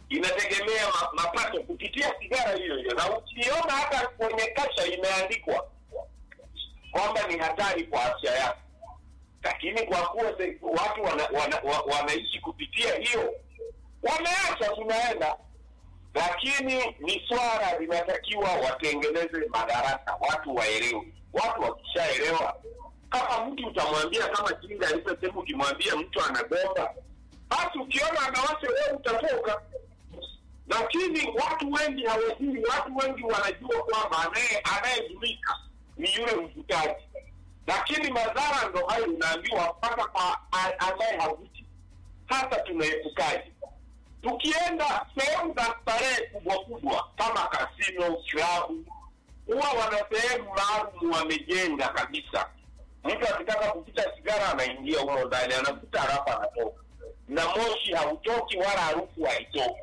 inategemea ma, mapato kupitia sigara hiyo hiyo, na ukiona hata kwenye kasha imeandikwa kwamba ni hatari kwa afya yako, lakini kwa kuwa se- watu wana, wana, wa, wanaishi kupitia hiyo, wameacha tunaenda lakini ni swala linatakiwa watengeneze madarasa, watu waelewe. Watu wakishaelewa, kama mtu utamwambia kama Jinga alivyosema, ukimwambia mtu anagomba, basi ukiona anawasha wewe utatoka. Lakini watu wengi hawajui, watu wengi wanajua kwamba anaye anayejulika ni yule mvutaji, lakini madhara ndo hayo unaambiwa mpaka kwa a- ambaye havuti. Sasa tunaepukaje? tukienda sehemu za starehe kubwa kubwa kama kasino, klabu, huwa wana sehemu maalum wamejenga kabisa. Mtu akitaka kuvuta sigara anaingia humo ndani, anavuta halafu anatoka, na moshi hautoki wala harufu haitoki.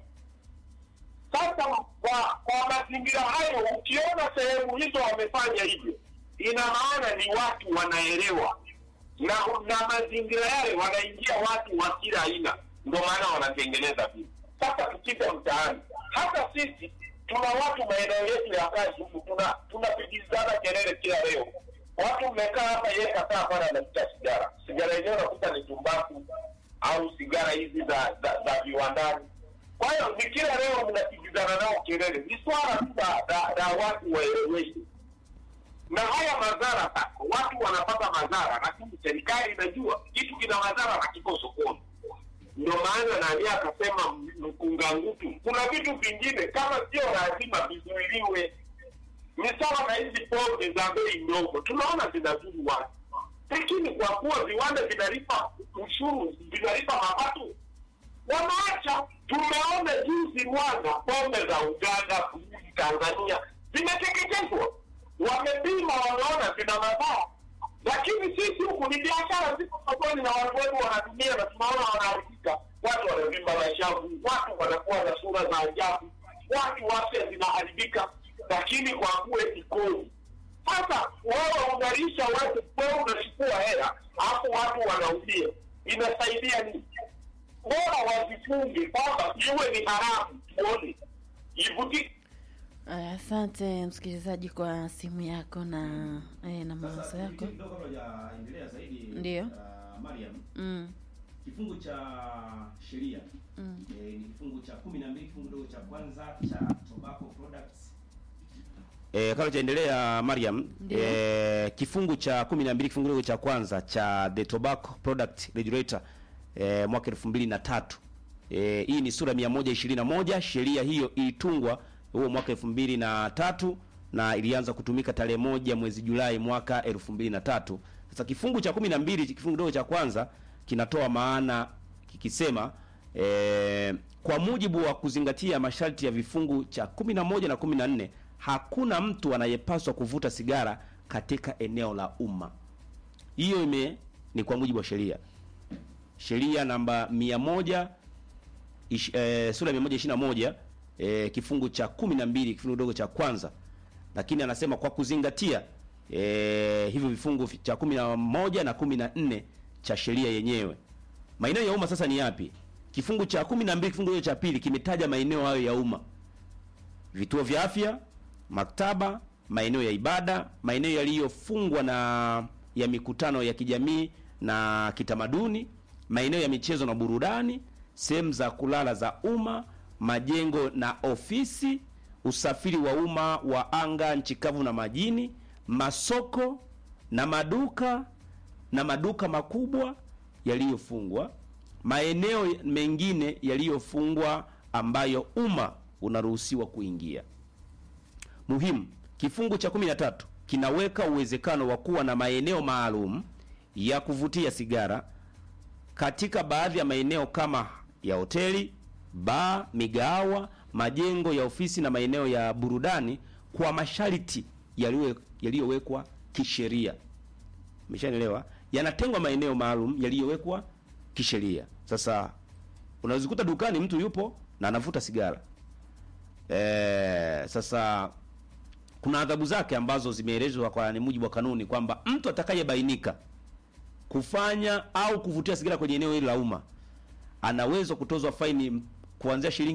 Sasa kwa kwa mazingira hayo, ukiona sehemu hizo wamefanya hivyo, ina maana ni watu wanaelewa, na na mazingira yale wanaingia watu wa kila aina, ndio maana wanatengeneza vitu. Sasa tukija mtaani, hata sisi tuna watu maeneo yetu ya kazi huku, tuna tunapigizana kelele kila leo. Watu mmekaa hapa, yeye kakaa pale anavuta sigara, sigara yenyewe unakuta ni tumbaku au sigara hizi za za, za viwandani. Kwa hiyo ni kila leo mnapigizana nao kelele, ni swala tu la la- la watu waeleweshwe na haya madhara sasa, watu wanapata madhara, lakini serikali inajua kitu kina madhara na kiko sokoni. Ndio maana nani akasema m- mkunga ngutu, kuna vitu vingine kama sio lazima vizuiliwe. Ni sawa na hizi pombe za bei ndogo, tunaona zinazuru watu, lakini kwa kuwa viwanda vinalipa ushuru, vinalipa mapato, wanaacha. Tumeona jinsi Rwanda pombe za Uganda, Burundi, Tanzania zimeteketezwa, wamepima, wameona zina madhara, lakini sisi huku ni biashara ziko sokoni na watu wetu wanatumia na tunaona wanaharibika. Watu wanavimba mashavu, watu wanakuwa na sura za ajabu, watu afya zinaharibika, lakini kwa kuwa eti kodi sasa wewe unalisha watu, wewe unachukua hela alafu watu wanaumia, inasaidia nini? Bora wazifunge kwamba iwe ni haramu, tuone ivuti Aya, Asante msikilizaji kwa simu yako na eh, na mawazo Sasa yako. kidogo kabla hujaendelea zaidi, Ndiyo. uh, Mariam, Mm, kifungu cha sheria mm. eh, ni kifungu cha kumi na mbili kifungu kidogo cha kwanza cha tobacco products E, kabla chaendelea Mariam, Ndiyo. e, kifungu cha 12 kifungu kidogo cha kwanza cha the Tobacco Product Regulator e, mwaka 2003. E, hii ni sura 121. Sheria hiyo ilitungwa huo mwaka 2003 na ilianza kutumika tarehe moja mwezi Julai mwaka 2003. Sasa kifungu cha 12 kifungu kidogo cha kwanza kinatoa maana kikisema e, kwa mujibu wa kuzingatia masharti ya vifungu cha 11 na 14 hakuna mtu anayepaswa kuvuta sigara katika eneo la umma. Hiyo ime ni kwa mujibu wa sheria, sheria namba 100 ish, eh, sura ya 121 eh, kifungu cha 12 kifungu kidogo cha kwanza, lakini anasema kwa kuzingatia eh, hivyo vifungu cha 11 na 14 cha sheria yenyewe. Maeneo ya umma sasa ni yapi? Kifungu cha 12 kifungu kidogo cha pili kimetaja maeneo hayo ya umma vituo vya afya, maktaba, maeneo ya ibada, maeneo yaliyofungwa na ya mikutano ya kijamii na kitamaduni, maeneo ya michezo na burudani, sehemu za kulala za umma, majengo na ofisi, usafiri wa umma wa anga, nchi kavu na majini, masoko na maduka na maduka makubwa yaliyofungwa, maeneo mengine yaliyofungwa ambayo umma unaruhusiwa kuingia. Muhimu, kifungu cha 13 kinaweka uwezekano wa kuwa na maeneo maalum ya kuvutia sigara katika baadhi ya maeneo kama ya hoteli, baa, migahawa, majengo ya ofisi na maeneo ya burudani kwa masharti yaliyo- yaliyowekwa kisheria. Umeshanielewa? Yanatengwa maeneo maalum yaliyowekwa kisheria. Sasa unaweza dukani mtu yupo na anavuta sigara. Eh, sasa kuna adhabu zake ambazo zimeelezwa kwa ni mujibu wa kanuni kwamba mtu atakayebainika kufanya au kuvutia sigara kwenye eneo hili la umma anaweza kutozwa faini kuanzia shilingi